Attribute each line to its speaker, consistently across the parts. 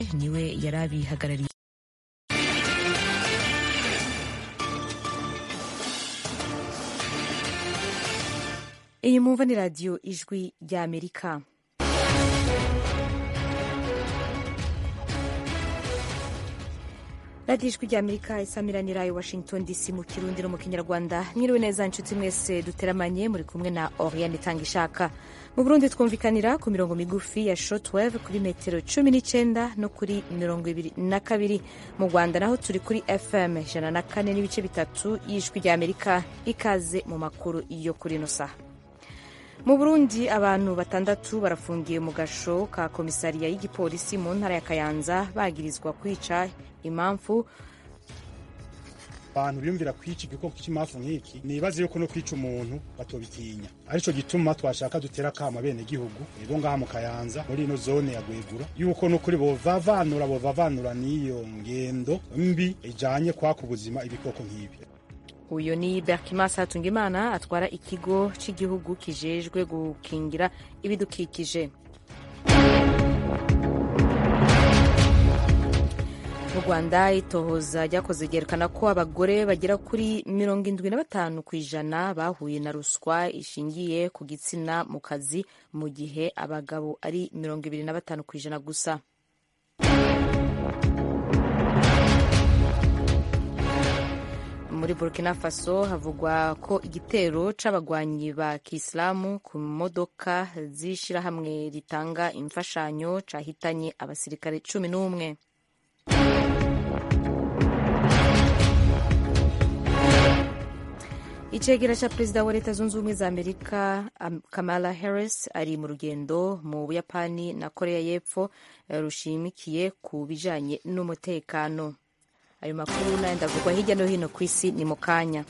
Speaker 1: niwe yari abihagarariye iyi mwumva ni radiyo ijwi ry'amerika radiyo ijwi ry'amerika isamiranira i washington dc mu kirundi no mu kinyarwanda mwiriwe neza inshuti mwese duteramanye muri kumwe na oriane itanga ishaka mu burundi twumvikanira ku mirongo migufi ya shortwave kuri metero cumi n'icyenda no kuri mirongo ibiri na kabiri mu rwanda naho turi kuri fm ijana na kane n'ibice bitatu y'ijwi ry'amerika ikaze mu makuru yo kuri ino saha mu burundi abantu batandatu barafungiye mu gasho ka komisariya y'igipolisi mu ntara ya kayanza bagirizwa kwica impamvu
Speaker 2: abantu biyumvira kwica igikoko cy'impamvu nk'iki nibaze yuko no kwica umuntu batobitinya arico gituma twashaka dutera akama bene gihugu ego ngaha mu kayanza muri ino zone ya gwegura yuko nukuri bovavanura bovavanura n'iyo ngendo mbi ijanye kwaka ubuzima ibikoko nk'ibi
Speaker 1: uyu ni berkimas hatungimana atwara ikigo cy'igihugu kijejwe gukingira ibidukikije mu rwanda itohoza ryakoze ryerekana ko abagore bagera kuri mirongo indwi na batanu ku ijana bahuye na ruswa ishingiye ku gitsina mu kazi mu gihe abagabo ari mirongo ibiri na batanu ku ijana gusa muri burkina faso havugwa ko igitero c'abagwanyi ba kisilamu ku modoka z'ishirahamwe ritanga imfashanyo cahitanye abasirikare cumi n'umwe icegera ca perezida wa leta zunze ubumwe za amerika kamala harris ari mu rugendo mu buyapani na korea y'epfo rushimikiye ku bijanye n'umutekano ayo makuru n'ayandi avugwa hirya no hino ku isi ni mu kanya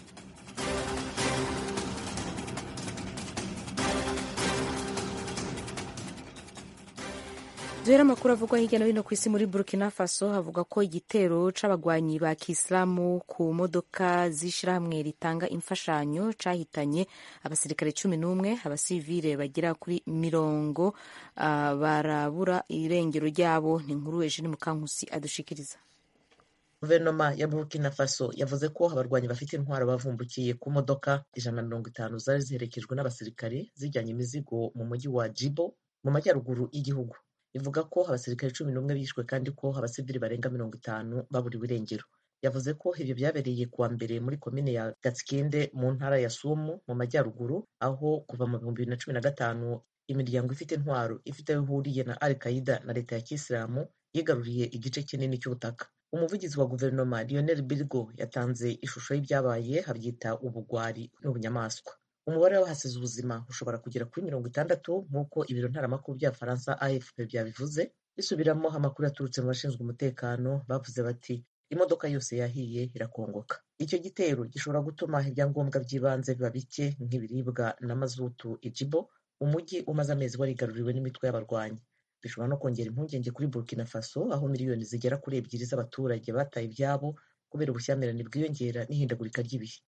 Speaker 1: duhera amakuru avugwa hirya no hino ku isi muri burkina faso havuga ko igitero c'abagwanyi ba kisilamu ku modoka z'ishirahamwe ritanga imfashanyo cahitanye abasirikare cumi n'umwe abasivile bagera kuri mirongo uh, barabura irengero ryabo ni inkuru eugene mukankusi adushikiriza
Speaker 3: guverinoma ya burkina faso yavuze ko abarwanyi bafite intwaro bavumbukiye ku modoka ijana na mirongo itanu zari ziherekejwe n'abasirikare zijyanye imizigo mu mujyi wa jibo mu majyaruguru y'igihugu ivuga ko abasirikare cumi n'umwe bishwe kandi ko abasivili barenga mirongo itanu baburiwe irengero yavuze ko ibyo byabereye kuwa mbere muri komine ya gatsikinde mu ntara ya sumu mu majyaruguru aho kuva mu bihumbi bibiri na cumi na gatanu imiryango ifite intwaro ifite aho ihuriye na al qaida na leta ya kisilamu yigaruriye igice kinini cy'ubutaka umuvugizi wa guverinoma lionel bilgo yatanze ishusho y'ibyabaye abyita ubugwari n'ubunyamaswa umubare w'abahasize ubuzima ushobora kugera kuri mirongo itandatu nk'uko ibiro ntaramakuru bya faransa afp byabivuze bisubiramo amakuru yaturutse mu bashinzwe umutekano bavuze bati imodoka yose yahiye irakongoka icyo gitero gishobora gutuma ibyangombwa by'ibanze biba bike nk'ibiribwa na mazutu ijibo umujyi umaze amezi warigaruriwe n'imitwe y'abarwanyi bishobora no kongera impungenge kuri burkina faso aho miliyoni zigera kuri ebyiri z'abaturage bataye ibyabo kubera ubushyamirane bwiyongera n'ihindagurika ry'ibihe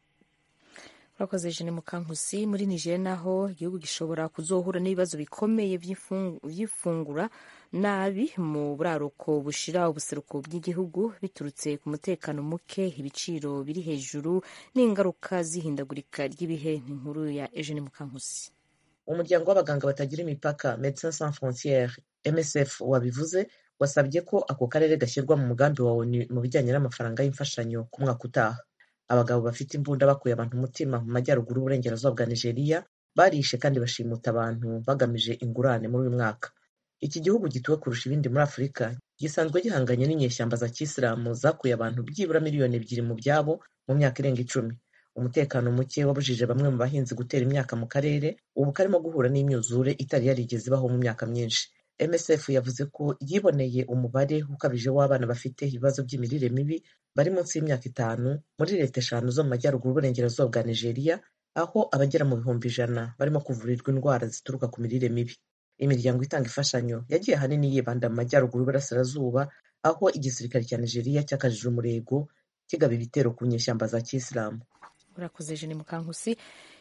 Speaker 1: urakoze jene mukankusi muri nigeria naho igihugu gishobora kuzohura n'ibibazo bikomeye by'ifungura nabi mu buraruko bushira ubuseruko bw'igihugu biturutse ku mutekano muke ibiciro biri hejuru n'ingaruka z'ihindagurika ry'ibihe ni inkuru ya eugene mukankusi
Speaker 3: umuryango w'abaganga batagira imipaka Médecins Sans Frontières MSF wabivuze wasabye ko ako karere gashyirwa mu mugambi wa ONU mu bijyanye n'amafaranga y'imfashanyo ku mwaka utaha abagabo bafite imbunda bakuye abantu umutima mu majyaruguru y'uburengerazuba bwa Nigeria barishe kandi bashimuta abantu bagamije ingurane muri uyu mwaka iki gihugu gituwe kurusha ibindi muri Afurika gisanzwe gihanganye n'inyeshyamba za kisilamu zakuye abantu byibura miliyoni ebyiri mu byabo mu myaka irenga icumi umutekano muke wabujije bamwe mu bahinzi gutera imyaka mu karere ubu karimo guhura n'imyuzure itari yarigeze ibaho mu myaka myinshi msf yavuze ko yiboneye umubare ukabije w'abana bafite ibibazo by'imirire mibi bari munsi y'imyaka itanu muri leta eshanu zo mu majyaruguru y'uburengerazuba bwa nigeria aho abagera mu bihumbi ijana barimo kuvurirwa indwara zituruka ku mirire mibi imiryango itanga imfashanyo yagiye ahanini yibanda mu majyaruguru y'uburasirazuba aho igisirikare cya nigeria cyakajije umurego kigaba ibitero ku nyeshyamba za kisilamu
Speaker 1: urakoze jene mukankusi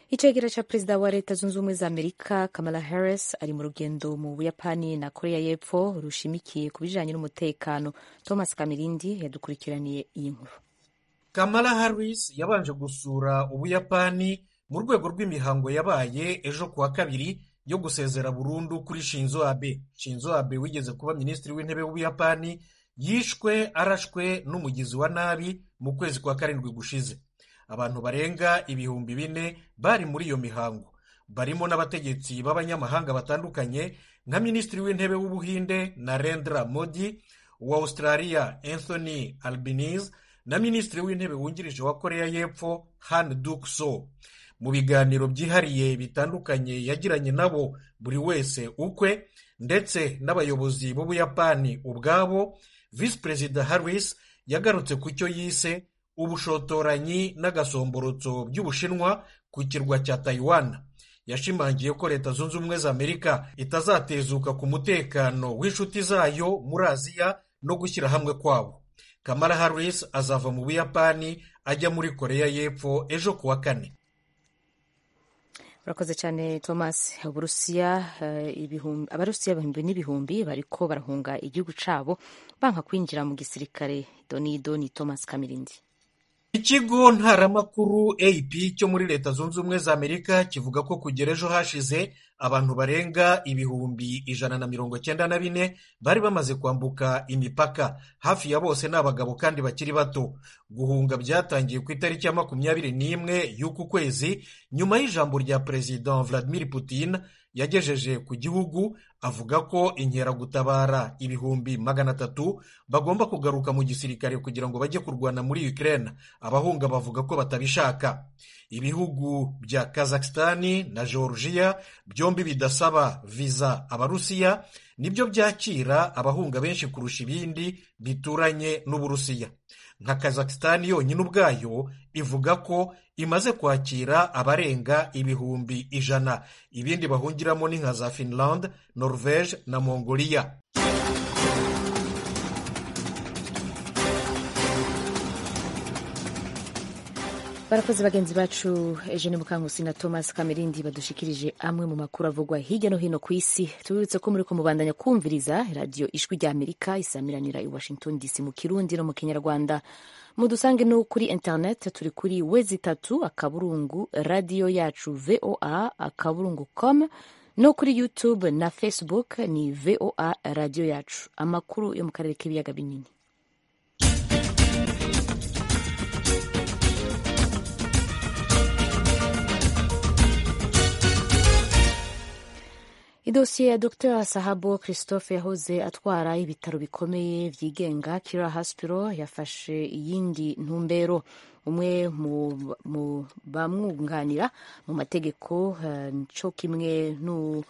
Speaker 1: icegera ca perezida wa leta zunze ubumwe za amerika kamala harris ari mu rugendo mu buyapani na korea y'epfo rushimikiye ku bijanye n'umutekano thomas kamirindi yadukurikiraniye iyi nkuru
Speaker 4: kamala harris yabanje gusura ubuyapani mu rwego rw'imihango yabaye ejo kuwa kabiri yo gusezera burundu kuri shinzo abe shinzo abe wigeze kuba minisitiri w'intebe w'ubuyapani yishwe arashwe n'umugizi wa nabi mu kwezi kwa karindwi gushize abantu barenga ibihumbi bine bari muri iyo mihango barimo n'abategetsi b'abanyamahanga batandukanye nka minisitiri w'intebe w'ubuhinde narendra modi uwa australia anthony albanese na minisitiri w'intebe wungirije wa korea y'epfo han duk so mu biganiro byihariye bitandukanye yagiranye nabo buri wese ukwe ndetse n'abayobozi b'ubuyapani ubwabo visi perezida harris yagarutse ku cyo yise ubushotoranyi n'agasomborotso by'ubushinwa ku kirwa cya taiwan yashimangiye ko leta zunze ubumwe za amerika itazatezuka ku mutekano w'inshuti zayo muri aziya no gushyira hamwe kwabo kamara harris azava mu buyapani ajya muri korea y'epfo ejo kuwa kane
Speaker 1: urakoze cyane thomas uburusiya abarusiya ibihumbi n'ibihumbi bariko barahunga igihugu cabo banka kwinjira mu gisirikare donido ni thomas kamirindi
Speaker 4: ikigo ntaramakuru ap cyo muri leta zunze ubumwe za amerika kivuga ko kugera ejo hashize abantu barenga ibihumbi ijana na mirongo cyenda na bine bari bamaze kwambuka imipaka hafi ya bose ni abagabo kandi bakiri bato guhunga byatangiye ku itariki ya makumyabiri n'imwe y'uku kwezi nyuma y'ijambo rya perezida vladimir putin yagejeje ku gihugu avuga ko inkeragutabara ibihumbi magana atatu bagomba kugaruka mu gisirikare kugira ngo bajye kurwana muri Ukraine abahunga bavuga ko batabishaka ibihugu bya kazakistani na georgia byombi bidasaba viza abarusiya nibyo byakira abahunga benshi kurusha ibindi bituranye n'uburusiya nka kazakistani yonyine ubwayo ivuga ko imaze kwakira abarenga ibihumbi ijana ibindi bahungiramo ni nka za finland norvege na mongolia
Speaker 1: barakoze bagenzi bacu eugene mukankusi na thomas kamerindi badushikirije amwe mu makuru avugwa hirya no hino ku isi tubibutse ko muri ko mubandanya kumviriza radiyo ijwi rya amerika isamiranira i washington dc mu kirundi no mu kinyarwanda mudusange no kuri internet turi kuri wezi itatu akaburungu radiyo yacu voa akaburungu com no kuri youtube na facebook ni voa radiyo yacu amakuru yo mu karere k'ibiyaga binini idosiye ya dr sahabo christophe yahoze atwara ibitaro bikomeye byigenga kira hospital yafashe iyindi ntumbero umwe mu bamwunganira mu mategeko cyo kimwe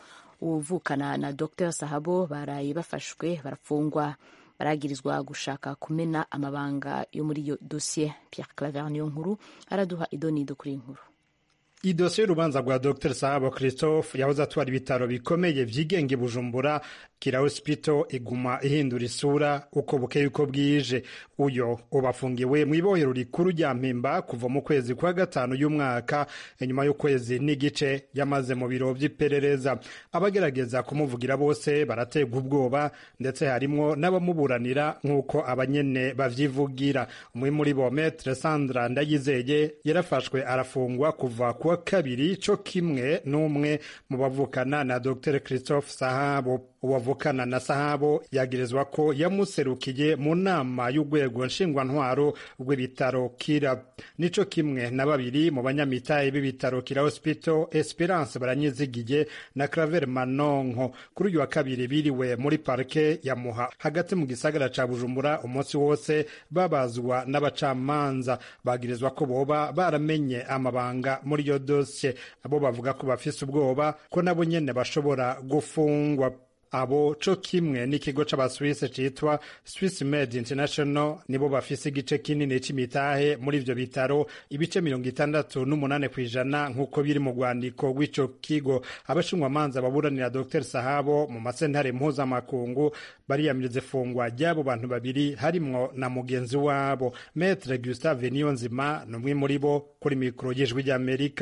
Speaker 1: n'uvukana na dr sahabo baraye bafashwe barafungwa baragirizwa gushaka kumena amabanga yo muri iyo dosiye pierre claver niyo nkuru araduha idonido kuri iyi nkuru
Speaker 5: idosiye y'urubanza rwa dr sahabo christophe yahoze atwara ibitaro bikomeye byigenga i bujumbura kira hospital iguma ihindura isura uko bukeye uko bwije uyo ubafungiwe mu ibohero rikuru rya mpimba kuva mu kwezi kwa gatanu y'umwaka inyuma y'ukwezi n'igice yamaze mu biro by'iperereza abagerageza kumuvugira bose baraterwa ubwoba ndetse harimwo n'abamuburanira nk'uko abanyene bavyivugira umwe muri bo metre sandra ndayizeye yarafashwe arafungwa kuva kuwa kabiri co kimwe n'umwe mu bavukana na dr christophe sahabo uwavukana na sahabo yagirizwa ko yamuserukiye mu nama y'urwego nshingwantwaro rw'ibitaro kira nico kimwe na babiri mu banyamitahe b'ibitaro kira hospital esperance baranyizigiye na claver manonko kuri uyu wa kabiri biriwe muri parike ya muha hagati mu gisagara ca bujumbura umunsi wose babazwa n'abacamanza bagirizwa ko boba baramenye amabanga muri iyo dosiye abo bavuga ko bafise ubwoba ko nabo nyene bashobora gufungwa abo co kimwe n'ikigo c'abaswise citwa Swiss Med International nibo bafise igice kinini c'imitahe muri ivyo bitaro ibice mirongo itandatu n'umunane kw'ijana nk'uko biri mu rwandiko rw'ico kigo abashinjwamanza baburanira Dr Sahabo mu masentare mpuzamakungu bariyamiriza ifungwa ry'abo bantu babiri harimwo na mugenzi wabo Maître Gustave Niyonzima ni umwe muri bo kuri mikoro y'ijwi ry'Amerika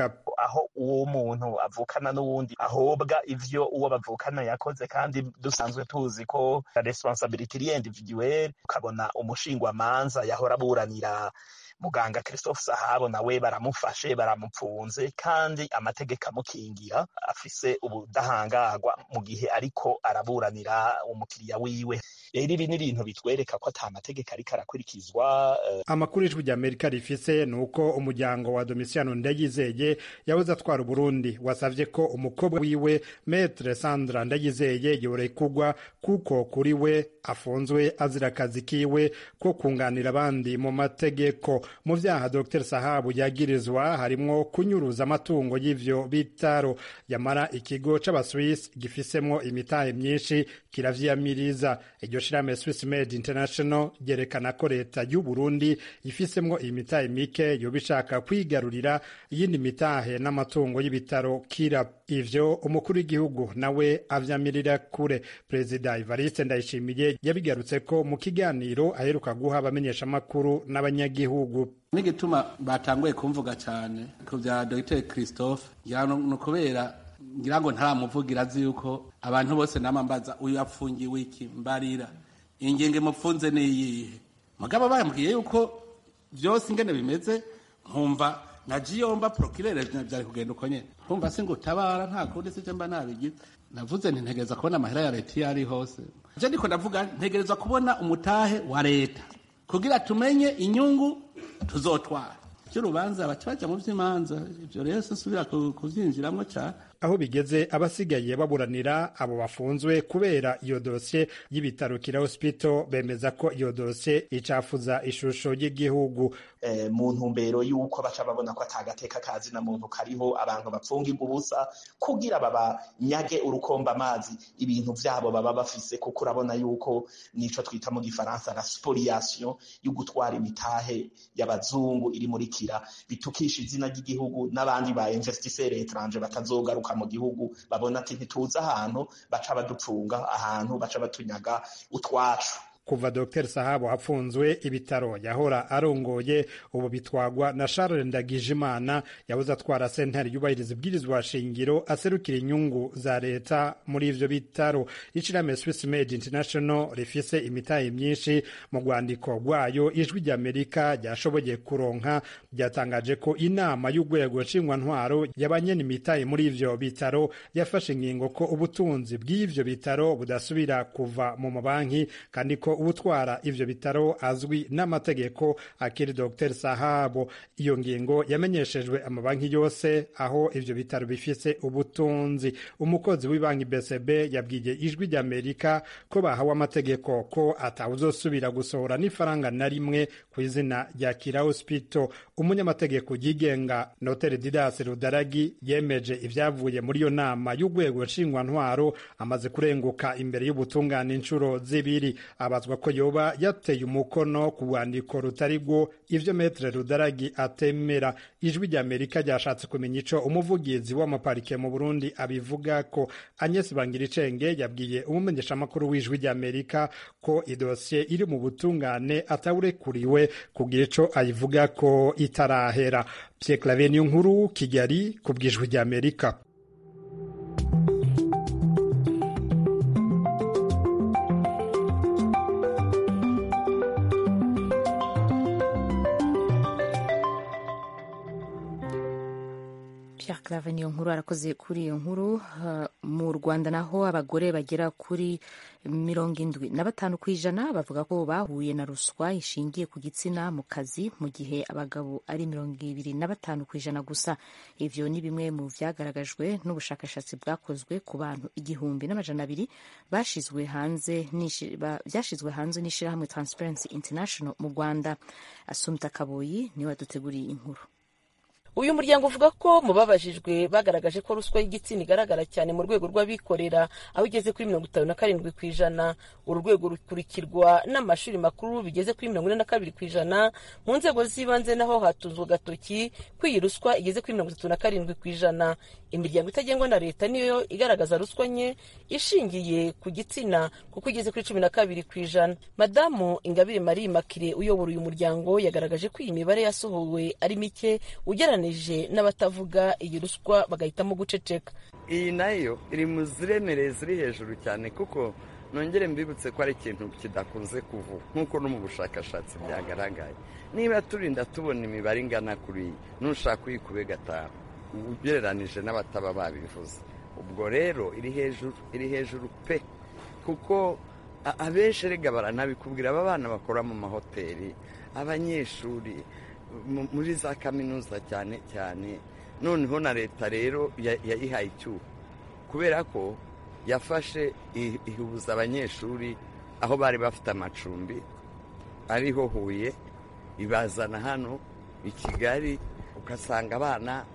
Speaker 6: aho uwo muntu avukana n'uwundi ahobwa ivyo uwo bavukana yakoze kandi dusanzwe tuzi ko responsabilité iri individuelle ukabona umushingwamanza yahora aburanira muganga christophe sahabo nawe baramufashe baramupfunze kandi amategeko amukingira afise ubudahangarwa mu gihe ariko araburanira umukiriya wiwe rero ibi ni ibintu bitwereka ko ata mategeko ariko arakurikizwa uh...
Speaker 5: amakuru ijwi ry'amerika rifise ni uko umuryango wa domisiano ndayizeye yabuze atwara uburundi wasavye ko umukobwa wiwe metre sandra ndayizeye yorekugwa kuko kuri we afunzwe azira akazi kiwe ko kunganira abandi mu mategeko mu vyaha dr sahabu yagirizwa harimwo kunyuruza amatungo y'ivyo bitaro yamara ikigo c'abaswiss gifisemwo imitahe myinshi kiravyiyamiriza iryo shirahamwe swiss made international ryerekana ko leta y'u burundi ifisemwo imitahe mike yoba ishaka kwigarurira iyindi mitahe n'amatungo y'ibitaro kira ivyo umukuru w'igihugu nawe avyamirira kure perezida ivariste ndayishimiye yabigarutse ko mu kiganiro aheruka guha abamenyeshamakuru n'abanyagihugu
Speaker 7: n'igituma batanguye kumvuga cyane ku bya dr christophe ni ukubera ngira ngo ntaramuvugira azi yuko abantu bose namambaza uyu apfungiwe iki mbarira ingenge mupfunze niyihe mugabo bambwiye yuko byose ingene bimeze nkumva na jiyomba prokirere byari kugenda uko nyene nkumva si ngutabara nta kundi sije mba nabigize navuze nti ntegereza kubona amahera ya leta iyo ari hose je ndiko ndavuga ntegereza kubona umutahe wa leta kugira tumenye inyungu tuzotwara by'urubanza baca baja mu vy'imanza ivyo rero sinsubira kuvyinjiramwo cane
Speaker 5: aho bigeze abasigaye baburanira abo bafunzwe kubera iyo dosiye y'ibitaro kira hospital bemeza ko iyo dosiye icafuza ishusho y'igihugu
Speaker 6: eh, mu ntumbero y'uko baca babona ko atagateka kazi na muntu kariho abantu bapfungirwa ubusa kugira babanyage urukomba amazi ibintu vyabo baba bafise kuko urabona yuko nico twita mu gifaransa la spoliation yo gutwara imitahe y'abazungu iri muri kira bitukisha izina ry'igihugu n'abandi ba investisseur étranger batazogaruka mu gihugu babona ati ntituzi ahantu baca baducunga ahantu baca batunyaga utwacu
Speaker 5: kuva Dr Sahabo hafunzwe ibitaro yahora arongoye ubu bitwagwa na Charles Ndagijimana yabuze atwara sentare yubahiriza ibwirizwa shingiro aserukira inyungu za leta muri ivyo bitaro ishirahamwe Swiss Made International rifise imitahe myinshi mu rwandiko rwayo ijwi ry'Amerika ryashoboye kuronka ryatangaje ko inama y'urwego nshingwantwaro y'abanyene imitahe muri ivyo bitaro yafashe ingingo ko ubutunzi bw'ivyo bitaro budasubira kuva mu mabanki kandi ko ubutwara ivyo bitaro azwi n'amategeko akiri Dr Sahabo iyo ngingo yamenyeshejwe amabanki yose aho ivyo bitaro bifise ubutunzi umukozi w'ibanki BCB yabwiye ijwi ry'Amerika ko bahawe amategeko ko atawuzosubira gusohora n'ifaranga na rimwe ku izina rya Kira Hospital umunyamategeko yigenga Notere Didas Rudaragi yemeje ivyavuye muri iyo nama y'urwego nshingwantwaro amaze kurenguka imbere y'ubutungane inshuro zibiri abazwa ko yoba yateye umukono ku rwandiko rutari rwo ivyo metre rudaragi atemera ijwi rya amerika ryashatse kumenya ico umuvugizi w'amaparike mu burundi abivuga ko agnes bangiricenge yabwiye umumenyeshamakuru w'ijwi rya amerika ko idosiye iri mu butungane atawurekuriwe kugira ico ayivuga ko itarahera pierre claver niyo nkuru kigali ku bw'ijwi rya amerika
Speaker 1: Pierre Claver niyo nkuru arakoze kuri iyo nkuru mu Rwanda naho abagore bagera kuri mirongo indwi na batanu ku ijana bavuga ko bahuye na ruswa ishingiye ku gitsina mu kazi mu gihe abagabo ari mirongo ibiri na batanu ku ijana gusa ivyo ni bimwe mu vyagaragajwe n'ubushakashatsi bwakozwe ku bantu igihumbi n'amajana abiri bashizwe hanze vyashizwe hanze n'ishirahamwe Transparency International mu Rwanda Asumta Kaboyi niwe waduteguriye inkuru
Speaker 8: uyu muryango uvuga ko mu babajijwe bagaragaje ko ruswa y'igitsina igaragara cyane mu rwego rw'abikorera aho igeze kuri mirongo itanu na karindwi ku ijana uru rwego rukurikirwa n'amashuri makuru bigeze kuri mirongo ine na kabiri ku ijana mu nzego z'ibanze naho hatunzwe agatoki ko iyi ruswa igeze kuri mirongo itatu na karindwi ku ijana imiryango itagengwa na leta niyo igaragaza ruswa nke ishingiye ku gitsina kuko igeze kuri cumi na kabiri ku ijana madamu ingabire marie makire uyobora uyu muryango yagaragaje ko iyi mibare yasohowe ari mike ugereranyije ugereranije n'abatavuga iyi ruswa bagahitamo guceceka
Speaker 9: iyi nayo iri mu ziremereye ziri hejuru cyane kuko nongere mbibutse ko ari ikintu kidakunze kuvuga nk'uko no mu bushakashatsi byagaragaye niba turinda tubona imibare ingana kuri iyi nushaka uyikube gatanu ugereranije n'abataba babivuze ubwo rero iri hejuru iri hejuru pe kuko abenshi rega baranabikubwira aba bana bakora mu mahoteli abanyeshuri muri za kaminuza cyane cyane noneho na leta rero yayihaye icyuho kubera ko yafashe ihuza abanyeshuri aho bari bafite amacumbi ariho huye ibazana hano i kigali ugasanga abana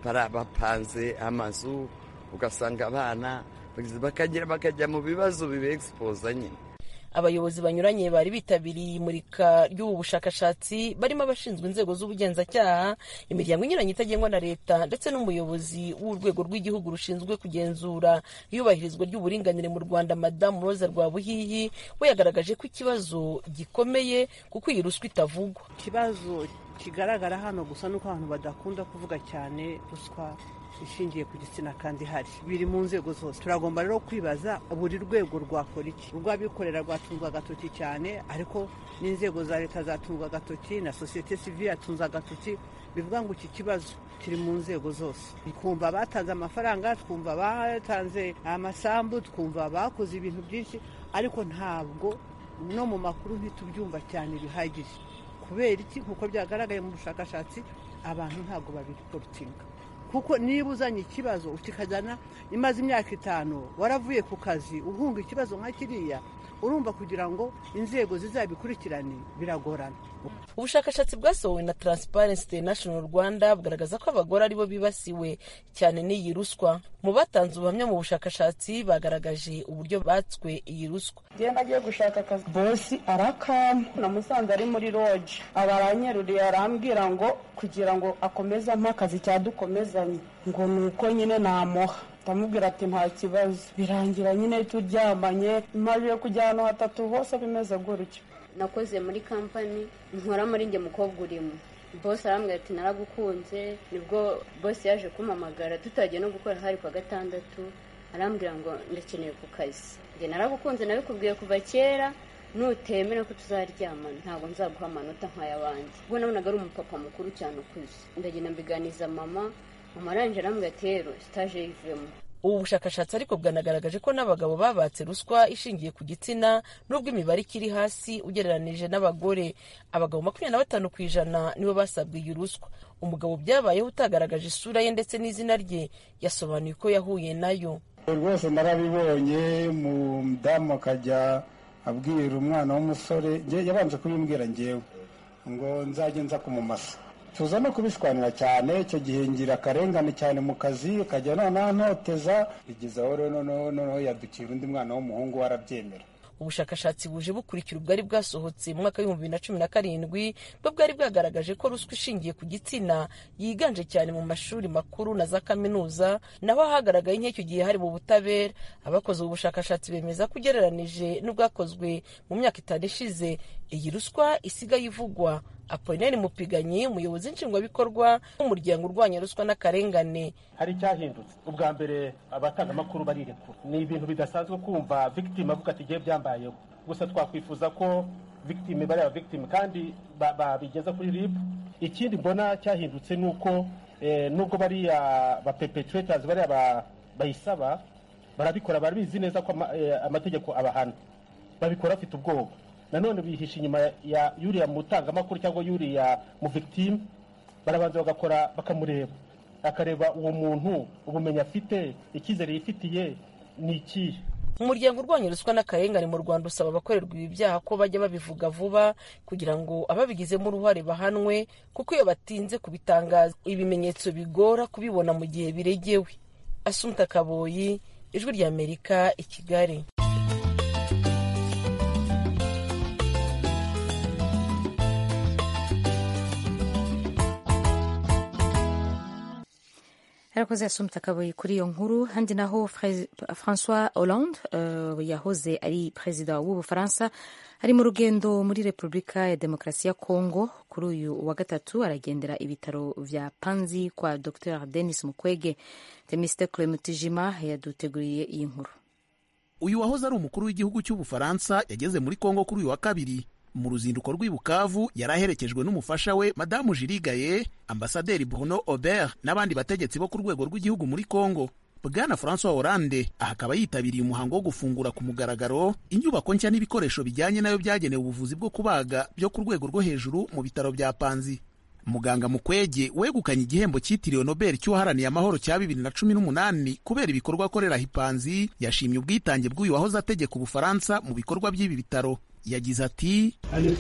Speaker 9: bapanze amazu ugasanga abana bakagera bakajya mu bibazo bibeegisipoza nyine
Speaker 8: abayobozi banyuranye bari bitabiriye imurika ry'ubu bushakashatsi barimo abashinzwe inzego z'ubugenzacyaha imiryango inyuranye itagengwa na leta ndetse n'umuyobozi w'urwego rw'igihugu rushinzwe kugenzura iyubahirizwa ry'uburinganire mu rwanda madamu roza rwabuhihi we yagaragaje ko ikibazo gikomeye kuko iyi ruswa itavugwa
Speaker 10: ikibazo kigaragara hano gusa nuko abantu badakunda kuvuga cyane ruswa ishingiye ku gitsina kandi hari biri mu nzego zose turagomba rero kwibaza buri rwego rwakora iki urw'abikorera rwatunzwe agatoki cyane ariko n'inzego za leta zatunzwe agatoki na sosiyete sivile yatunze agatoki bivuga ngo iki kibazo kiri mu nzego zose twumva batanze amafaranga twumva batanze amasambu twumva bakoze ibintu byinshi ariko ntabwo no mu makuru ntitubyumva cyane bihagije kubera iki nk'uko byagaragaye mu bushakashatsi abantu ntabwo babiriporutinga kuko niba uzanye ikibazo ukikajyana imaze imyaka itanu waravuye ku kazi uhunga ikibazo nka kiriya urumva kugira ngo inzego zizabikurikirane biragorana
Speaker 8: ubushakashatsi bwasohowe na Transparency International Rwanda bugaragaza ko abagore aribo bibasiwe cyane n'iyi ruswa mu batanze ubuhamya mu bushakashatsi bagaragaje uburyo batswe iyi ruswa
Speaker 11: genda agiye gushaka akazi bosi arakama namusanze ari muri roje aba aranyeruriye arambwira ngo kugira ngo akomeze ampe akazi cyadukomezanye ngo ni uko nyine namuha ndamubwira ati nta kibazo birangira nyine turyamanye maze kujya ahantu hatatu hose bimeze gutyo
Speaker 12: nakoze muri kampani nkora muri njye mukobwa urimo bose arambwira ati naragukunze nibwo bose yaje kumpamagara tutagiye no gukora hari kwa gatandatu arambwira ngo ndakeneye ku kazi njye naragukunze nabikubwiye kuva kera nutemera ko tuzaryamana ntabwo nzaguha amanota nk'ay'abandi ubwo nabonaga ari umupapa mukuru cyane ukuze ndagenda mbiganiza mama mama arangije arambwira ati rero sitaje yivemo
Speaker 8: ubu bushakashatsi ariko bwanagaragaje ko n'abagabo babatse ruswa ishingiye ku gitsina nubwo imibare ikiri hasi ugereranije n'abagore abagabo makumyabiri na batanu ku ijana nibo basabwe iyi ruswa umugabo byabayeho utagaragaje isura ye ndetse n'izina rye yasobanuye ko yahuye nayo
Speaker 13: rwose narabibonye umudamu akajya abwira umwana w'umusore yabanje kubimbwira ngewe ngo nzajye nza kumumasa tuza no kubishwanira cyane icyo gihe ngira akarengane cyane mu kazi ukajya noneho ntoteza bigeze aho rero noneho yadukira undi mwana w'umuhungu we arabyemera
Speaker 8: ubushakashatsi buje bukurikira ubwari bwasohotse mu mwaka w'ibihumbi bibiri na cumi na karindwi bwo bwari bwagaragaje ko ruswa ishingiye ku gitsina yiganje cyane mu mashuri makuru na za kaminuza naho hagaragaye nk'icyo gihe hari mu butabera abakoze ubu bushakashatsi bemeza ko ugereranije n'ubwakozwe mu myaka itanu ishize iyi ruswa isigaye ivugwa apolineri mupiganyi umuyobozi nshingwabikorwa w'umuryango urwanya ruswa n'akarengane
Speaker 14: hari icyahindutse ubwa mbere abatangamakuru barirekura ni ibintu bidasanzwe kumva victime avuga ati igihe byambayeho gusa twakwifuza ko victime bari aba victime kandi babigeza kuri rib ikindi mbona cyahindutse ni uko nubwo bariya ba perpetrators bariya bayisaba barabikora barabizi neza ko amategeko abahana babikora bafite ubwoba nanone bihisha inyuma ya yuriya mutangamakuru cyangwa yuriya mu victime barabanza bagakora bakamureba akareba uwo muntu ubumenyi afite icyizere yifitiye ni ikihe
Speaker 8: umuryango urwanya ruswa n'akarengane mu rwanda usaba abakorerwa ibi byaha ko bajya babivuga vuba kugira ngo ababigizemo uruhare bahanwe kuko iyo batinze kubitangaza ibimenyetso bigora kubibona mu gihe biregewe asumta kaboyi ijwi ry'amerika i kigali
Speaker 1: yarakoze yasumta akabuye kuri iyo nkuru handi naho francois hollande uh, yahoze ari perezida w'ubufaransa ari mu rugendo muri repubulika ya demokarasi ya congo kuri uyu wa gatatu aragendera ibitaro vya panzi kwa dr denis mukwege temistokle mutijima yaduteguriye iyi nkuru
Speaker 15: uyu wahoze ari umukuru w'igihugu cy'ubufaransa yageze muri congo kuri uyu wa kabiri mu ruzinduko rw'i bukavu yari aherekejwe n'umufasha we madamu jirigaye ambasaderi bruno aubert n'abandi bategetsi bo ku rwego rw'igihugu muri congo bwana francois hollande aha akaba yitabiriye umuhango wo gufungura ku mugaragaro inyubako nshya n'ibikoresho bijyanye nayo byagenewe ubuvuzi bwo kubaga byo ku rwego rwo hejuru mu bitaro bya panzi muganga mukwege wegukanye igihembo cyitiriwe nobel cy'uwaharaniye amahoro cya bibiri na cumi n'umunani kubera ibikorwa akorera hipanzi yashimye ubwitange bw'uyu wahoze ategeka ubufaransa mu bikorwa by'ibi bitaro yagize ati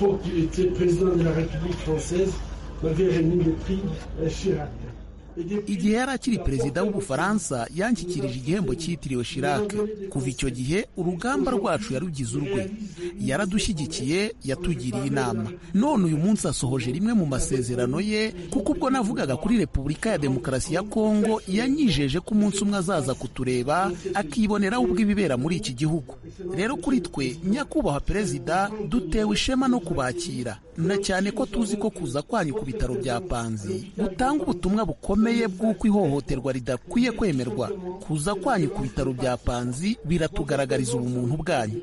Speaker 15: igihe yari akiri perezida w'ubufaransa yanshyikirije igihembo cyitiriwe Chirac kuva icyo gihe urugamba rwacu yarugize urwe yaradushyigikiye yatugiriye inama none uyu munsi asohoje rimwe mu masezerano ye kuko ubwo navugaga kuri repubulika ya demokarasi ya kongo yanyijeje ko umunsi umwe azaza kutureba akiboneraho ubwo ibibera muri iki gihugu rero kuri twe nyakubahwa perezida dutewe ishema no kubakira na cyane ko tuzi ko kuza kwanyu ku bitaro bya panzi gutanga ubutumwa bukomeye bw'uko ihohoterwa ridakwiye kwemerwa kuza kwanyu ku bitaro bya panzi biratugaragariza ubumuntu bwanyu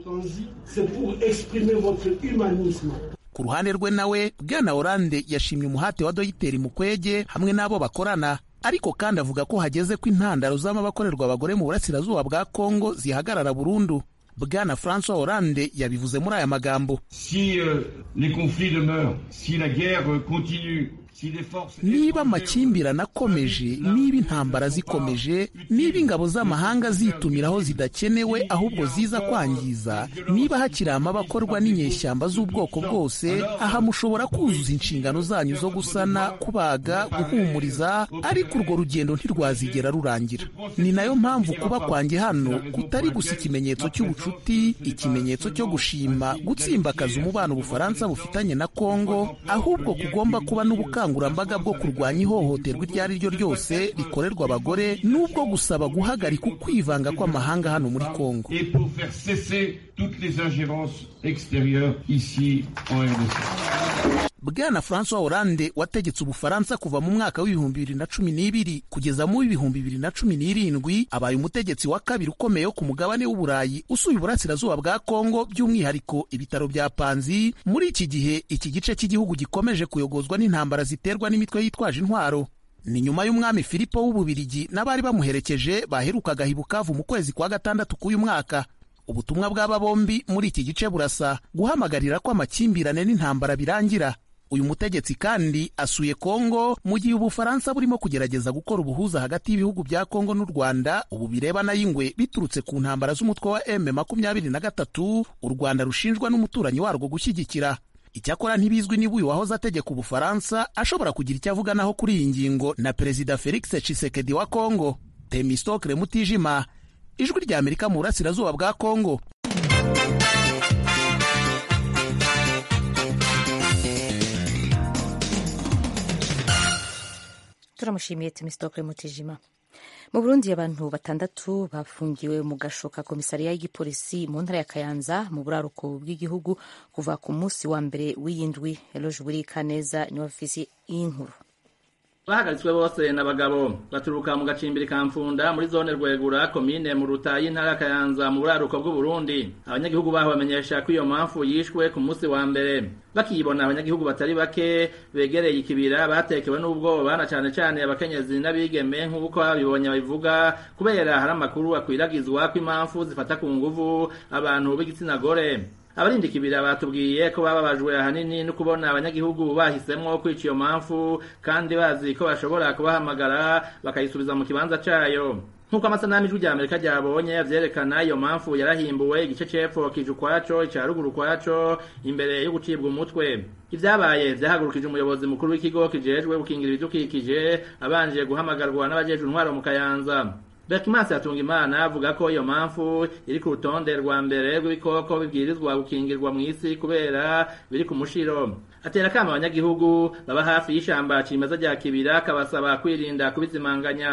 Speaker 15: ku ruhande rwe nawe bwana oranje yashimye umuhate wa dogiteri mukwege hamwe n'abo bakorana ariko kandi avuga ko hageze ko intandaro z'amabakorerwa abagore mu burasirazuba bwa kongo zihagarara burundu bwana francois hollande yabivuze muri aya magambo
Speaker 16: si uh, les conflits demeurent si la guerre continue
Speaker 15: niba amakimbirane akomeje niba intambara zikomeje niba ingabo z'amahanga zitumiraho zidakenewe ahubwo ziza kwangiza niba hakiri amabakorwa n'inyeshyamba z'ubwoko bwose aha mushobora kuzuza inshingano zanyu zo gusana kubaga guhumuriza ariko urwo rugendo ntirwazigera rurangira ni nayo mpamvu kuba kwanjye hano kutari gusa ikimenyetso cy'ubucuti ikimenyetso cyo gushima gutsimbakaza umubano ubufaransa bufitanye na kongo ahubwo kugomba kuba n'ubukangurambaga ubukangurambaga bwo kurwanya ihohoterwa iryo ari ryo ryose rikorerwa abagore n'ubwo gusaba guhagarika ukwivanga kw'amahanga hano muri kongo bwana francois hollande wategetse ubufaransa kuva mu mwaka w'ibihumbi bibiri na cumi n'ibiri kugeza mu w'ibihumbi bibiri na cumi n'irindwi abaye umutegetsi wa kabiri ukomeye wo ku mugabane w'uburayi usuye uburasirazuba bwa kongo by'umwihariko ibitaro bya panzi muri iki gihe iki gice cy'igihugu gikomeje kuyogozwa n'intambara ziterwa n'imitwe yitwaje intwaro ni nyuma y'umwami filipo w'ububirigi n'abari bamuherekeje baherukaga i bukavu mu kwezi kwa gatandatu k'uyu mwaka ubutumwa bw'aba bombi muri iki gice burasa guhamagarira ko amakimbirane n'intambara birangira uyu mutegetsi kandi asuye kongo mu gihe ubufaransa burimo kugerageza gukora ubuhuza hagati y'ibihugu bya kongo n'u rwanda ubu birebana y'ingwe biturutse ku ntambara z'umutwe wa m makumyabiri na gatatu u rwanda rushinjwa n'umuturanyi warwo gushyigikira icyakora ntibizwi niba uyu wahoze ategeka ubufaransa ashobora kugira icyo avuganaho kuri iyi ngingo na perezida felix tshisekedi wa kongo temistokle mutijima ijwi rya amerika mu burasirazuba bwa kongo
Speaker 1: turamushimiye temistokle mutijima mu burundi abantu batandatu bafungiwe mu gasho ka komisariya y'igipolisi mu ntara ya kayanza mu buraruko bw'igihugu kuva ku munsi wa mbere w'iyindwi eloje burika neza niwe ofisi y'inkuru
Speaker 17: bahagaritswe bose n'abagabo baturuka mu gacimbiri ka mfunda muri zone rwegura komine mu ruta y'intara kayanza mu buraruko bw'uburundi abanyagihugu baho bamenyesha ko iyo mpamvu yishwe ku munsi wa mbere bakiyibona abanyagihugu batari bake begereye ikibira batekewe n'ubwoba na cane cane abakenyezi n'abigeme nk'uko babibonye babivuga kubera hari amakuru akwiragizwa ko impamvu zifata ku nguvu abantu b'igitsina gore abarinda ikibira batubwiye ko bababajwe ahanini no kubona abanyagihugu bahisemwo kwica iyo mpamvu kandi bazi ko bashobora kubahamagara bakayisubiza mu kibanza cayo nk'uko amasanamu ijwi rya amerika ryabonye vyerekana iyo mpamvu yarahimbuwe igice c'epfo kije ukwaco ica ruguru ukwaco imbere yo gucibwa umutwe ivyabaye vyahagurukije umuyobozi mukuru w'ikigo kijejwe gukingira ibidukikije abanje guhamagarwa n'abajejwe intwaro mu kayanza Berkimansi yatunga imana avuga ko iyo mpamvu iri ku rutonde rwa mbere rw'ibikoko bibwirizwa gukingirwa mu isi kubera biri ku mushiro atera kama abanyagihugu baba hafi y'ishamba cimeza rya kibira akabasaba kwirinda kubizimanganya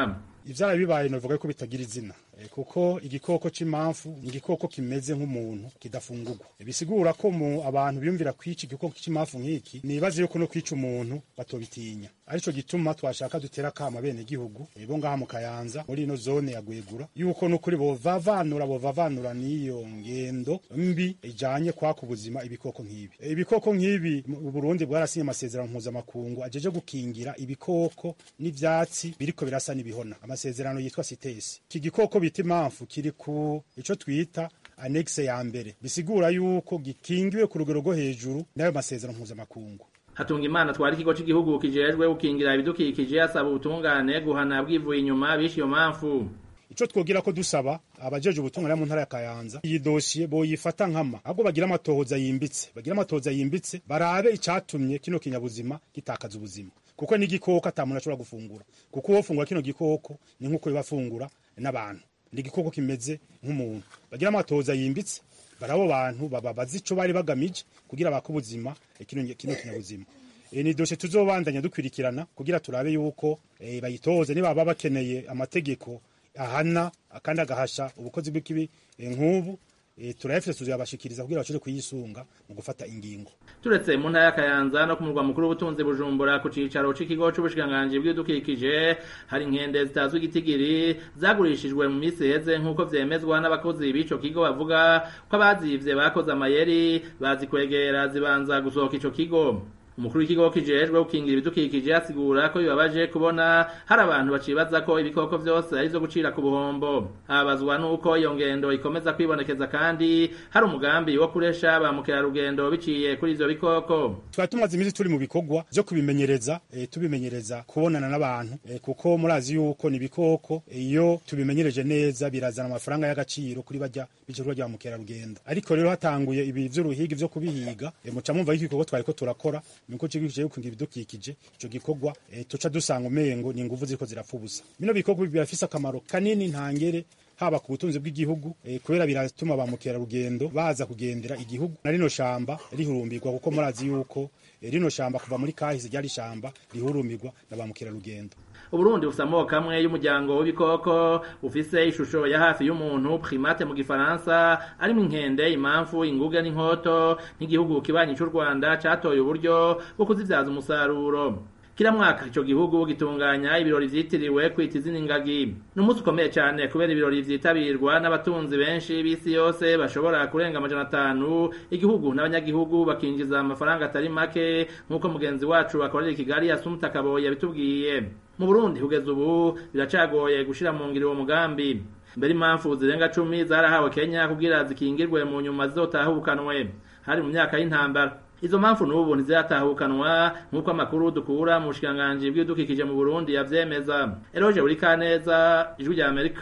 Speaker 2: ivyara bibaye novuga ko bitagira izina kuko igikoko c'imamfu ni igikoko kimeze nk'umuntu kidafungurwa bisigura ko mu abantu biyumvira kwica igikoko c'imamfu nk'iki nibaze yuko no kwica umuntu batobitinya arico gituma twashaka dutera kama bene gihugu bo ngaha mu kayanza muri ino zone ya gwegura yuko nukuri bovavanura bovavanura n'iyo ngendo mbi ijanye kwaka ubuzima ibikoko nk'ibi ibikoko nk'ibi mu Burundi bwarasinye amasezerano mpuzamakungu ajeje gukingira ibikoko n'ivyatsi biriko birasa n'ibihona amasezerano yitwa CITES iki gikoko bita impamvu kiri ku ico twita anexe ya mbere bisigura yuko gikingiwe ku rugero rwo hejuru n'ayo masezerano mpuzamakungu
Speaker 17: hatunga imana twari ikigo cy'igihugu kijejwe gukingira ibidukikije asaba ubutungane guhana bwivuye inyuma bishe iyo mpamvu
Speaker 2: ico twogira ko dusaba abajeje ubutungane mu ntara ya Kayanza iyi dosiye boyifata nkama ahubwo bagira amatohoza yimbitse bagira amatohoza yimbitse barabe icatumye kino kinyabuzima gitakaza ubuzima kuko n'igikoko ata muntu ashobora gufungura kuko uwo fungura kino gikoko ni nk'uko bibafungura n'abantu ni igikoko kimeze nk'umuntu bagira amatohoza yimbitse barabo bantu bababaza ico bari bagamije kugira baka ubuzima kino kino kinyabuzima e, ni dosiye tuzobandanya dukwirikirana kugira turabe yuko e, bayitoze niba baba bakeneye amategeko ahana kandi agahasha ubukozi bw'ikibi e, nk'ubu e, turayafite tuzabashikiriza kugira bashobore kuyisunga mu gufata ingingo
Speaker 17: turetse mu ntara ya Kayanza no ku murwa mukuru w'ubutunzi Bujumbura ku cicaro c'ikigo c'ubushikiranganji bw'ibidukikije hari inkende zitazwi igitigiri zagurishijwe mu misi heze nk'uko vyemezwa n'abakozi b'ico kigo bavuga ko abazivye bakoze amayeri bazi kwegera zibanza gusohoka ico kigo umukuru w'ikigo kijejwe gukingira ibidukikije asigura ko bibabaje kubona hari abantu bacibaza ko ibikoko vyose ari vyo gucira ku buhombo abazwa nuko iyo ngendo ikomeza kwibonekeza kandi hari umugambi wo kuresha ba mukerarugendo biciye kuri ivyo bikoko
Speaker 2: twari tumaze iminsi turi mu bikorwa vyo kubimenyereza e, tubimenyereza kubonana n'abantu e, kuko murazi yuko ni ibikoko iyo tubimenyereje neza birazana amafaranga y'agaciro kuri barya b'ikikorwa rya mukerarugendo ariko rero hatanguye ibi vy'uruhigi vyo kubihiga e, muca mwumva yuko igikorwa twariko turakora niko kigo kije gukingira ibidukikije ico gikorwa e, tuca dusanga umengo ni inguvu ziriko zirapfa ubusa bino bikorwa birafise akamaro kanini ntangere haba ku butunzi bw'igihugu e, kubera biratuma ba mukerarugendo baza kugendera igihugu na rino shamba rihurumbirwa kuko murazi yuko e, rino shamba kuva muri kahise ryari shamba rihurumbirwa na ba mukerarugendo
Speaker 17: Uburundi bufise amoko amwe y'umuryango w'ibikoko ufise ishusho ya hafi y'umuntu primate mu gifaransa arimo inkende imamfu inguge n'inkoto nk'igihugu kibanyi c'u Rwanda catoye uburyo bwo kuzivyaza umusaruro kila mwaka ico gihugu gitunganya ibirori vyitiriwe kwita izina ingagi ni umunsi ukomeye cane kubera ibirori vyitabirwa n'abatunzi benshi b'isi yose bashobora kurenga amajana atanu igihugu n'abanyagihugu bakinjiza amafaranga atari make nk'uko mugenzi wacu akorera i kigali asumta kaboyi yabitubwiye mu burundi kugeza ubu biracagoye gushira mu ngiro uwo mugambi mbere impamvu zirenga cumi zarahawe kenya kugira zikingirwe mu nyuma zizotahukanwe hari mu myaka y'intambara izo mpamvu n'ubu ntiziratahukanwa nk'uko amakuru dukura mu bushikiranganji bw'ibidukikije mu burundi yavyemeza eroje buri kaneza ijwi rya amerika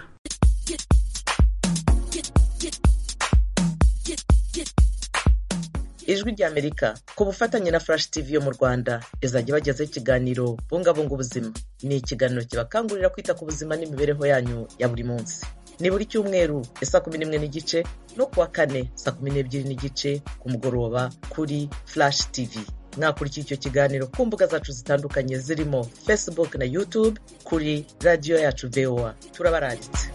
Speaker 3: ijwi rya amerika ku bufatanye na flash tv yo mu rwanda izajya ibagezaho ikiganiro bungabunga ubuzima ni ikiganiro kibakangurira kwita ku buzima n'imibereho yanyu ya buri munsi ni buri cyumweru ya saa kumi n'imwe n'igice no kuwa kane saa kumi n'ebyiri n'igice ku mugoroba kuri flash tv mwakurikira icyo kiganiro ku mbuga zacu zitandukanye zirimo facebook na youtube kuri radiyo yacu voa turabaranditse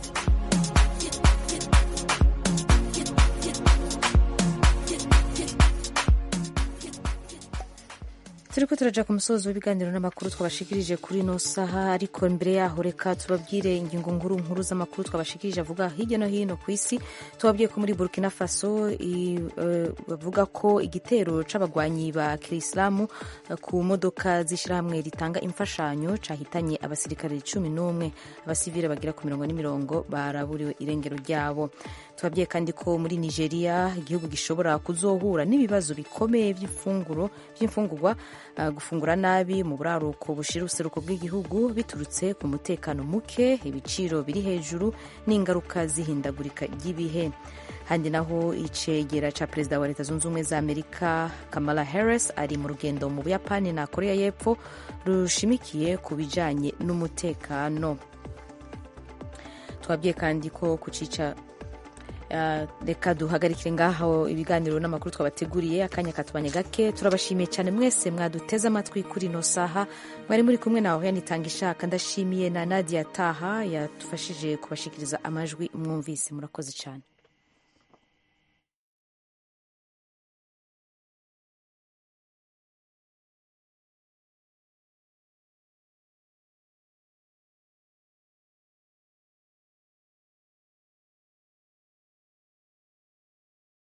Speaker 1: turiko turaja ku musozo w'ibiganiro n'amakuru twabashikirije kuri ino saha ariko mbere yaho reka tubabwire ingingo nkuru nkuru z'amakuru twabashikirije avuga hirya no hino ku isi tubabwiye ko muri burkina faso bavuga ko igitero c'abagwanyi ba kirisilamu ku modoka z'ishirahamwe ritanga imfashanyo cahitanye abasirikare cumi n'umwe abasivile bagira ku mirongo n'imirongo baraburiwe irengero ryabo tubabwiye kandi ko muri nigeria igihugu gishobora kuzohura n'ibibazo bikomeye by'imfunguro by'imfungurwa gufungura nabi mu buraruko bushira ubuseruko bw'igihugu biturutse ku mutekano muke ibiciro biri hejuru n'ingaruka z'ihindagurika ry'ibihe handi naho icegera ca perezida wa leta zunze ubumwe za amerika kamala harris ari mu rugendo mu buyapani na korea y'epfo rushimikiye ku bijanye n'umutekano twabwiye kandi ko ku cica reka duhagarikire ngaho ibiganiro n'amakuru twabateguriye akanya katubanye gake turabashimiye cyane mwese mwaduteze amatwi kuri ino saha mwari muri kumwe nawe yanitanga ishaka ndashimiye na nadia taha yadufashije kubashikiriza amajwi mwumvise murakoze cyane